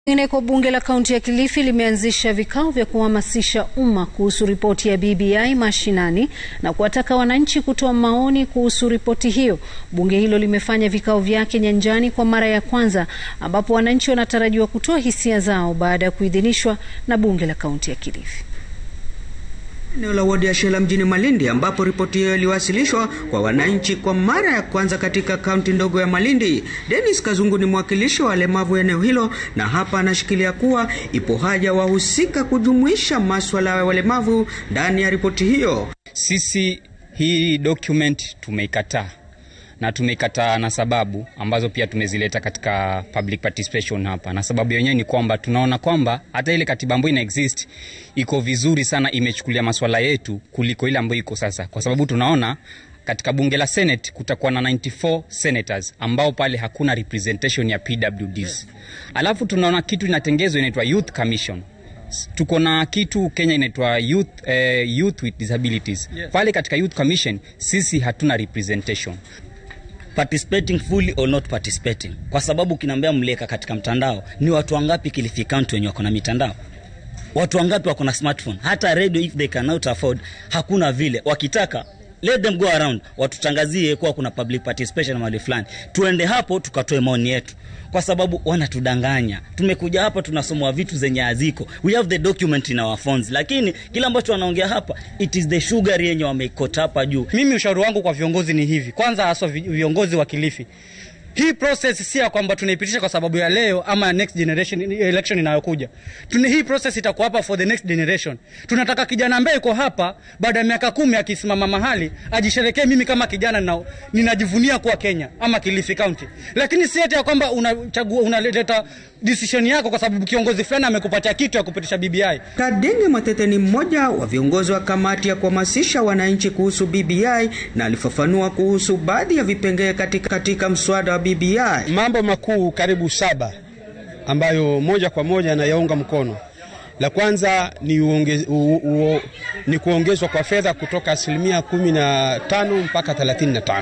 Kwingineko, bunge la kaunti ya Kilifi limeanzisha vikao vya kuhamasisha umma kuhusu ripoti ya BBI mashinani na kuwataka wananchi kutoa maoni kuhusu ripoti hiyo. Bunge hilo limefanya vikao vyake nyanjani kwa mara ya kwanza, ambapo wananchi wanatarajiwa kutoa hisia zao baada ya kuidhinishwa na bunge la kaunti ya Kilifi. Eneo la wadi ya Shela mjini Malindi ambapo ripoti hiyo iliwasilishwa kwa wananchi kwa mara ya kwanza katika kaunti ndogo ya Malindi. Dennis Kazungu ni mwakilishi wa walemavu eneo hilo, na hapa anashikilia kuwa ipo haja wahusika kujumuisha maswala ya walemavu ndani ya ripoti hiyo. Sisi hii document tumeikataa na tumeikataa na sababu ambazo pia tumezileta katika public participation hapa, na sababu yenyewe ni kwamba tunaona kwamba hata ile katiba ambayo ina exist iko vizuri sana, imechukulia maswala yetu kuliko ile ambayo iko sasa, kwa sababu tunaona katika bunge la Senate kutakuwa na 94 senators ambao pale hakuna representation ya PWDs. Alafu tunaona kitu inatengezwa inaitwa Youth Commission tuko na kitu Kenya inaitwa youth, eh, youth with disabilities yes. Pale katika Youth Commission sisi hatuna representation participating fully or not participating, kwa sababu kinaambia mleka katika mtandao ni watu wangapi Kilifi County wenye wako na mitandao? Watu wangapi wako na smartphone? Hata radio if they cannot afford, hakuna vile. Wakitaka let them go around, watutangazie kuwa kuna public participation mahali fulani, tuende hapo tukatoe maoni yetu, kwa sababu wanatudanganya. Tumekuja hapa tunasomwa vitu zenye haziko, we have the document in our phones, lakini kile ambacho wanaongea hapa it is the sugar yenye wameikota hapa juu. Mimi ushauri wangu kwa viongozi ni hivi, kwanza haswa viongozi wa Kilifi, hii process si ya kwamba tunaipitisha kwa sababu ya leo ama next generation election inayokuja. Tuna hii process itakuwa hapa for the next generation. Tunataka kijana ambaye yuko hapa baada ya miaka kumi akisimama mahali ajisherekee, mimi kama kijana na, ninajivunia kuwa Kenya ama Kilifi County, lakini si eti ya kwamba unachagua unaleta decision yako kwa sababu kiongozi fulani amekupatia kitu ya kupitisha BBI. Kadenge Matete ni mmoja wa viongozi wa kamati ya kuhamasisha wananchi kuhusu BBI na alifafanua kuhusu baadhi ya vipengee katika, katika mswada wa BBI. Mambo makuu karibu saba ambayo moja kwa moja anayaunga mkono. La kwanza ni, uonge, u, u, ni kuongezwa kwa fedha kutoka asilimia 15 mpaka 35.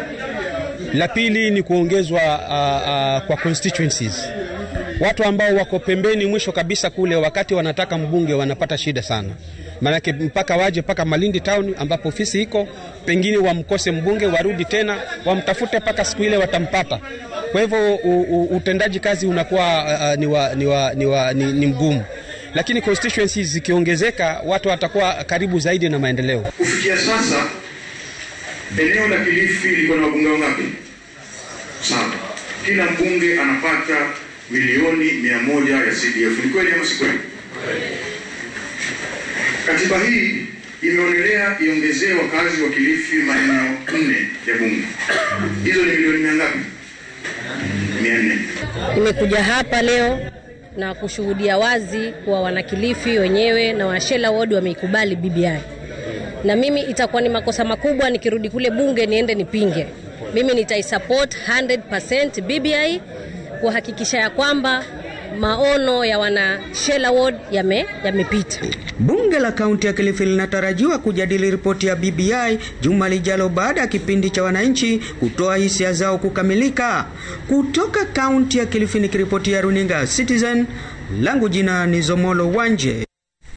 La pili ni kuongezwa uh, uh, kwa constituencies. Watu ambao wako pembeni mwisho kabisa kule, wakati wanataka mbunge wanapata shida sana, maanake mpaka waje mpaka Malindi town ambapo ofisi iko, pengine wamkose mbunge, warudi tena wamtafute mpaka siku ile watampata. Kwa hivyo utendaji kazi unakuwa uh, ni, wa, ni, wa, ni, wa, ni, ni mgumu, lakini constituencies zikiongezeka, watu watakuwa karibu zaidi na maendeleo. Kufikia sasa eneo la Kilifi liko na wabunge wangapi? Saba. Kila mbunge anapata milioni mia moja ya CDF. Ni kweli ama si kweli? Katiba hii imeonelea iongezee wakazi wa Kilifi maeneo nne ya bunge. Hizo ni milioni mia ngapi? Mia nne. Nimekuja hapa leo na kushuhudia wazi kuwa wanakilifi wenyewe na washela ward wameikubali BBI, na mimi itakuwa ni makosa makubwa nikirudi kule bunge niende nipinge. Mimi nitaisupport 100% BBI kuhakikisha ya kwamba maono ya wana Shela Ward yamepita. Yame bunge la kaunti ya Kilifi linatarajiwa kujadili ripoti ya BBI juma lijalo baada ya kipindi cha wananchi kutoa hisia zao kukamilika. Kutoka kaunti ya Kilifi nikiripotia runinga Citizen, langu jina ni Zomolo Wanje.